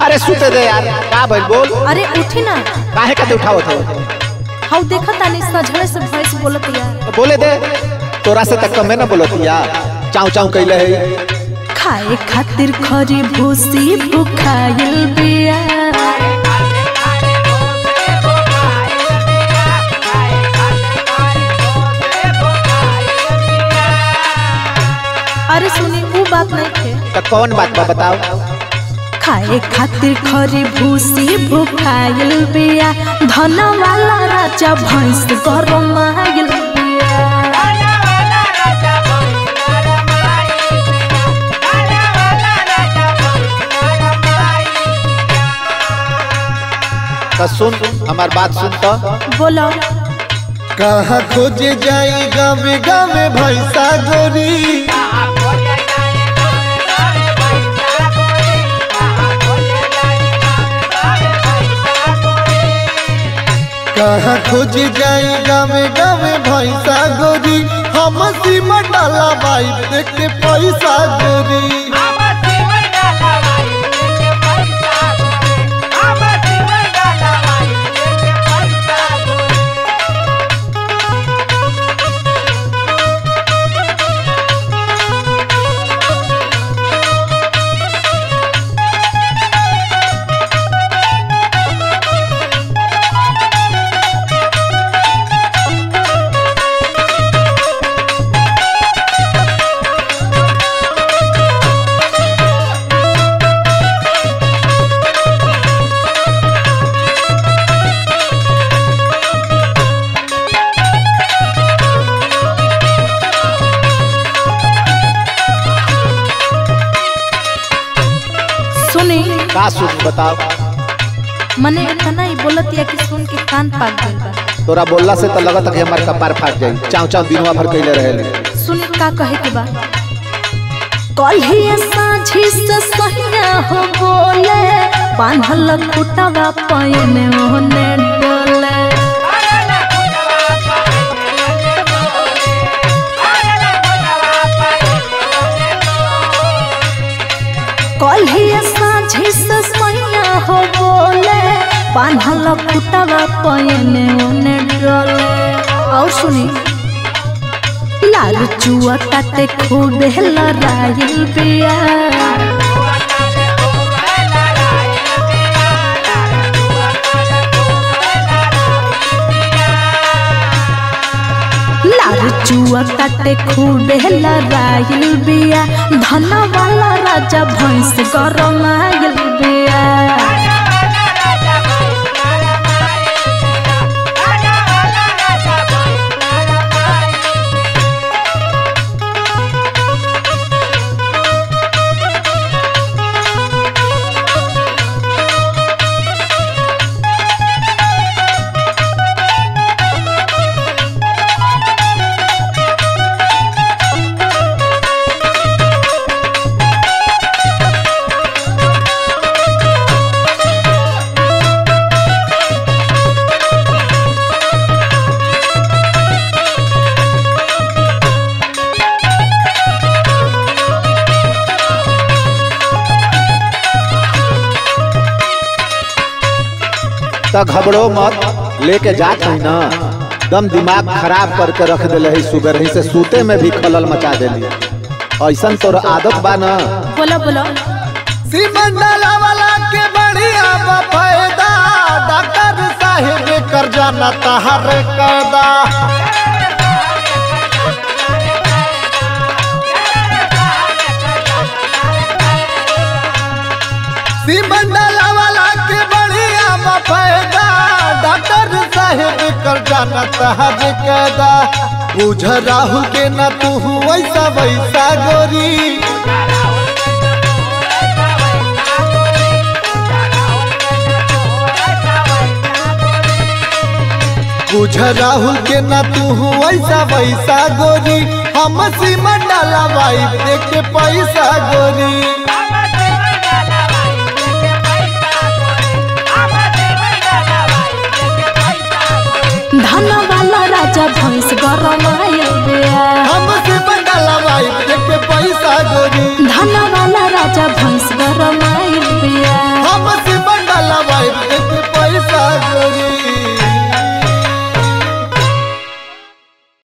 अरे सुते दे यार का भइल बोल अरे उठी ना काहे का उठावत हो हाउ देखा तानी सजड़े से भैंस बोलत या बोले दे तोरा से तक कमे ना बोलतिया चाऊ चाऊ कैले है खाए खातिर खरी भूसी भुखाइल बिया अरे सुनी वो बात नहीं थे तो कौन बात बा बताओ खाए खातिर खरी भूसी भुखाइल बिया धन वाला राजा भैंस गरम आइल बिया तो सुन हमार बात सुन तो बोलो कहाँ खोजे जाई गावे गावे भैंसा गोरी कहाँ खोजे जाई गावे गावे भैंसा गोरी हम सीमा डाला बाई देख के पैसा गोरी सुनी का सुन बताओ मने इतना ही बोलत या कि सुन के कान पाक गइल बा तोरा बोलला से तो लगत है कि हमार कपार फाट जाई चाऊ चाऊ दिनवा भर कैले रहे सुन का कहे के बा कल्हिए साझी से सहिया हो बोले बांधल खुटवा पैने ओने डोले कल्हिए साझी से सहिया हो बोले बांधल खुटवा पैने ओने डोले और सुनी लाल चुआ ताते खूबे लड़ाइल बिया लाल चुआ ताते खूबे लड़ाइल बिया धन वाला राजा भैंस गरम आइल बिया तो घबरो मत लेके जात हई ना दम दिमाग खराब करके रख दिले है सुगर ही से सूते में भी खलल मचा देली ऐसन तोर आदत बा ना बोलो बोलो सीमा डाला वाला के बढ़िया बा फायदा डॉक्टर साहेब कर जाना तहर कदा सीमा डाला वाला के बढ़िया बा फायदा डॉक्टर साहेब कर जाना तहर कदा बुझ राहुल के ना तू वैसा वैसा गोरी बुझ राहुल के ना तू ऐसा वैसा गोरी हम सीमा डाला भाई देख के पैसा गोरी धन वाला राजा भैंस गरम आइल बिया हम सीमा डाला भाई देख के पैसा गोरी धन वाला राजा भैंस गरम आइल